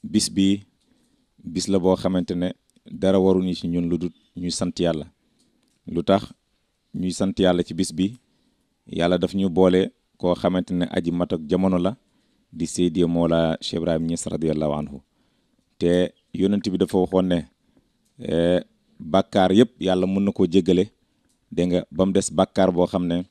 bis bi bis la boo xamante ne dara waruñu ci ñun lu dul ñuy sant yàlla lu tax ñuy sant yàlla ci bis bi yàlla daf ñu boole koo xamante ne aji mat ak jamono la di Seydi Mawla Cheikh Ibrahim Niass radiyallahu anhu te yonent bi dafa waxoon ne bàkkaar yëpp yàlla mën na koo jéggale dégg nga ba mu des bàkkaar boo xam ne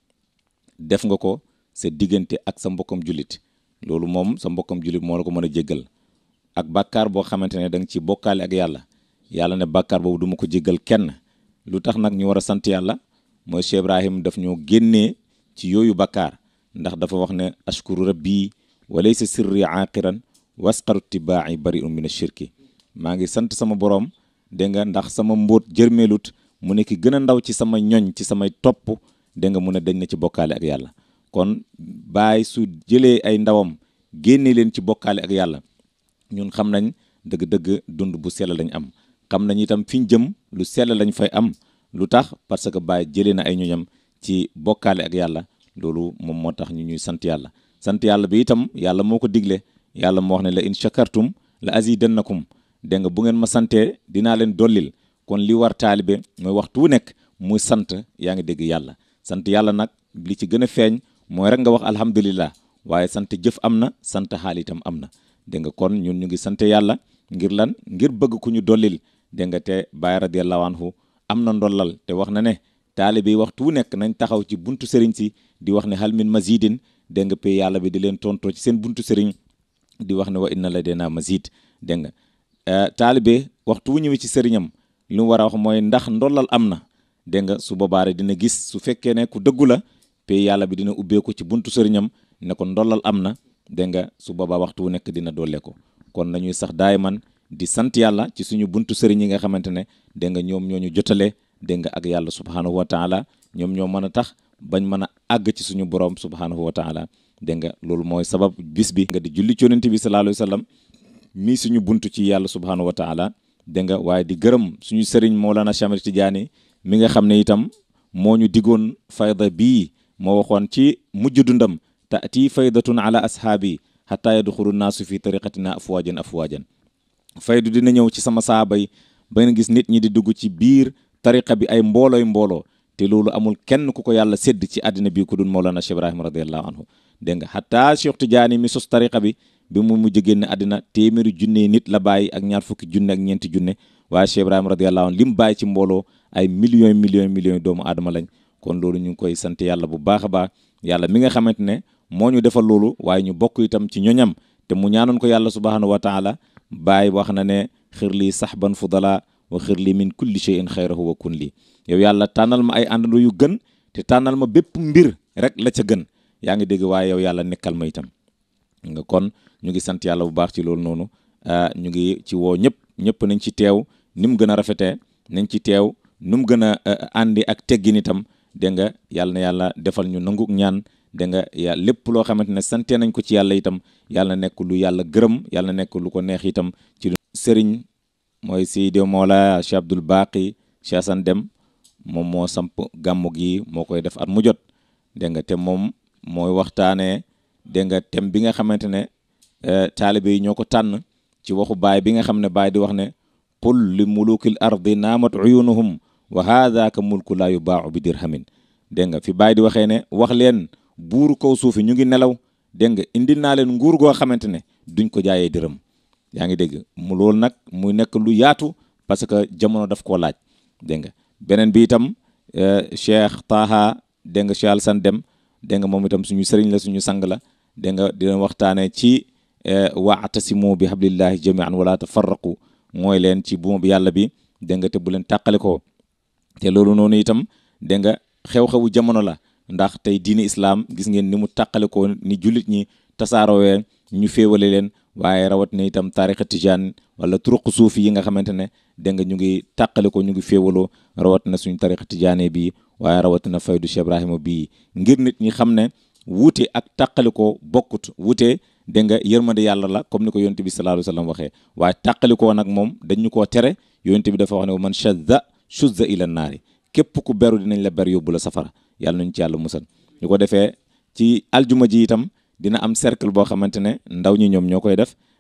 def nga ko sa diggante ak sa mbokkam jullit loolu moom sa mbokkam jullit moo la ko mën a jéggal ak bàkkaar boo xamante ne da nga ci bokkaale ak yàlla yàlla ne bàkkaar boobu du ma ko jéggal kenn lu tax nag ñu war a sant yàlla mooy Cheikh Ibrahim daf ñoo génnee ci yooyu bàkkaar ndax dafa wax ne ashkuru rabbi wa laysa sirri aaqiran wasqaru tibaa'i bari'un min ashirki maa ngi sant sama borom dégg nga ndax sama mbóot jërmeelut mu ne ki gën a ndaw ci sama ñoñ ci samay topp dégg nga mu ne dañ na ci bokkaale ak yàlla kon baay su jëlee ay ndawam génne leen ci bokkaale ak yàlla ñun xam nañ dëgg-dëgg dund bu sell lañ am xam nañ itam fi ñu jëm lu sell lañ fay am lu tax parce que baay jëlee na ay ñoñam ci bokkaale ak yàlla loolu moom moo tax ñu ñuy sant yàlla sant yàlla bi itam yàlla moo ko digle yàlla moo wax ne la in shakartum la azidannakum dégg nga bu ngeen ma santee dinaa leen dollil kon li war taalibe mooy waxtu wu nekk muy sant yaa ngi dégg yàlla sant yàlla nag li ci gën a feeñ mooy rek nga wax alhamdulillah waaye sant jëf am na sant xaal itam am na dégg nga kon ñun ñu ngi sant yàlla ngir lan ngir bëgg ku ñu dollil dégg nga te Baay radiyallahu anhu am na ndollal te wax na ne taalibe yi waxtu wu nekk nañ taxaw ci buntu sëriñ si di wax ne hal min mazidin dégg nga pay yàlla bi di leen tontoo ci seen buntu sëriñ di wax ne wa inna ladayna mazid dégg nga taalibe waxtu wu ñëwee ci sëriñam li mu war a wax mooy ndax ndollal am na dégg nga su boobaa rek dina gis su fekkee ne ku dëggu la pay yàlla bi dina ubbeeku ci buntu sëriñam ne ko ndollal am na dégg nga su boobaa waxtu wu nekk dina dolle ko kon nañuy sax daay man di sant yàlla ci suñu buntu sëriñ yi nga xamante ne dégg nga ñoom ñoo ñu jotale dégg nga ak yàlla subhaanahu wa taala ñoom ñoo mën a tax bañ mën a àgg ci suñu borom subhaanahu wa taala dégg nga loolu mooy sabab bis bi nga di julli ci yonent bi sallallahu alayhi wa sallam mii suñu buntu ci yàlla subhaanahu wa taala dégg nga waaye di gërëm suñu sëriñ Mawlana Chamar Tidiane mi nga xam ne itam moo ñu digoon fayda bii moo waxoon ci mujj dundam taati faydatun ala ashaabi xataa yadxulu naasu fi tariqatina afwaajan afwaajan faydu dina ñëw ci sama saaba yi ba nga gis nit ñi di dugg ci biir tariqa bi ay mboolooy mbooloo te loolu amul kenn ku ko yàlla sédd ci àddina bi ku dul Mawlana Cheikh Ibrahima radiallahu anhu dégg nga xataa Cheikh Tidiane mi sos tariqa bi bi mu mujj génn àddina téeméeri junne nit la bàyyi ak ñaar fukki junne ak ñeenti junne waaye Cheikh Ibrahima radiallahu anhu li mu bàyyi ci mbooloo ay millions millions millions doomu aadama lañ kon loolu ñu ngi koy sant yàlla bu baax a baax yàlla mi nga xamante ne moo ñu defal loolu waaye ñu bokk itam ci ñoñam te mu ñaanoon ko yàlla subhanahu wa taala bàyyi wax na ne xir lii saxban fudala wa xir lii min kulli shay'in xayrahu wa kun lii yow yàlla tànnal ma ay àndandoo yu gën te tànnal ma bépp mbir rek la ca gën yaa ngi dégg waaye yow yàlla nekkal ma itam nga kon ñu ngi sant yàlla bu baax ci loolu noonu ñu ngi ci woo ñëpp ñëpp nañ ci teew ni mu gën a rafetee nañ ci teew nu mu gën a àndi ak teggin itam dégg nga yàlla na yàlla defal ñu nangu ñaan dégg nga ya lépp loo xamante ne sante nañ ko ci yàlla itam yàlla nekk lu yàlla gërëm yàlla nekk lu ko neex itam ci sëriñ mooy Seydi Mawla Cheikh Abdoul Baqi Cheikh Assane Deme moom moo samp gàmmu gi moo koy def at mu jot dégg nga te moom mooy waxtaanee dégg nga thème bi nga xamante ne taalibe yi ñoo ko tànn ci waxu baay bi nga xam ne baay di wax ne qul li mulukil ardi naamat uyunuhum wa haadaka mulku laa yubaau bi dirhamin dégg nga fi baay di waxee ne wax leen buuru kaw suufi ñu ngi nelaw dégg nga indil naa leen nguur goo xamante ne duñ ko jaayee dërëm yaa ngi dégg mu loolu nag muy nekk lu yaatu parce que jamono daf koo laaj dégg nga beneen bi itam Cheikh Taha dégg nga Cheikh Alassane Deme dégg nga moom itam suñu sëriñ la suñu sang la dégg nga dina waxtaanee ci waatasimu bi hablillahi jamian wala tafarraqu mooy leen ci buuma bi yàlla bi dégg nga te bu leen tàqale ko te loolu noonu itam dégg nga xew-xewu jamono la ndax tey diini islaam gis ngeen ni mu tàqale ko ni jullit ñi tasaaroowee ñu féewale leen waaye rawat na itam taarixa tijaan wala turuq suufi yi nga xamante ne dégg nga ñu ngi tàqale ko ñu ngi féewaloo rawat na suñu tarixa tijaane bii waaye rawat na faydu Cheikh Ibrahima bii ngir nit ñi xam ne wuute ak tàqale ko bokkut wuute dégg nga yërmande yàlla la comme ni ko yonent bi sallallahu alayhi wa sallam waxee waaye tàqali koo nag moom dañu koo tere yonent bi dafa wax ne man shadda shuzza ila naari képp ku beru dinañ la ber yóbbu la safara yàlla nañu ci yàlla musal ñu ko defee ci aljuma ji itam dina am cercle boo xamante ne ndaw ñi ñoom ñoo koy def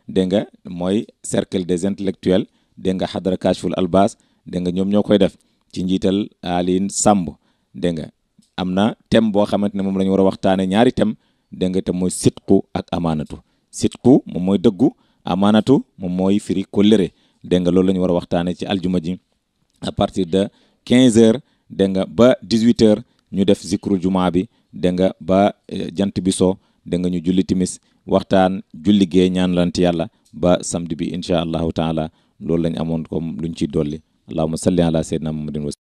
dégg nga mooy cercle des intellectuels dégg nga xadara kashful albas dégg nga ñoom ñoo koy def ci njiital Aline Samb dégg nga am na thème boo xamante ne moom la ñu war a waxtaane ñaari thème dégg nga te mooy sitku ak amaanatu sitku moom mooy dëggu amaanatu moom mooy firi kóllëre dégg nga loolu la ñu war a waxtaane ci aljuma ji à partir de 15 heures dégg nga ba 18 heures ñu def zikru jumaa bi dégg nga ba jant bi so dégg nga ñu julli timis waxtaan julli gee ñaan lant yàlla ba samedi bi incha allahu taala loolu lañ amoon comme luñ ciy dolli allahuma salli ala sayyidina muhammadin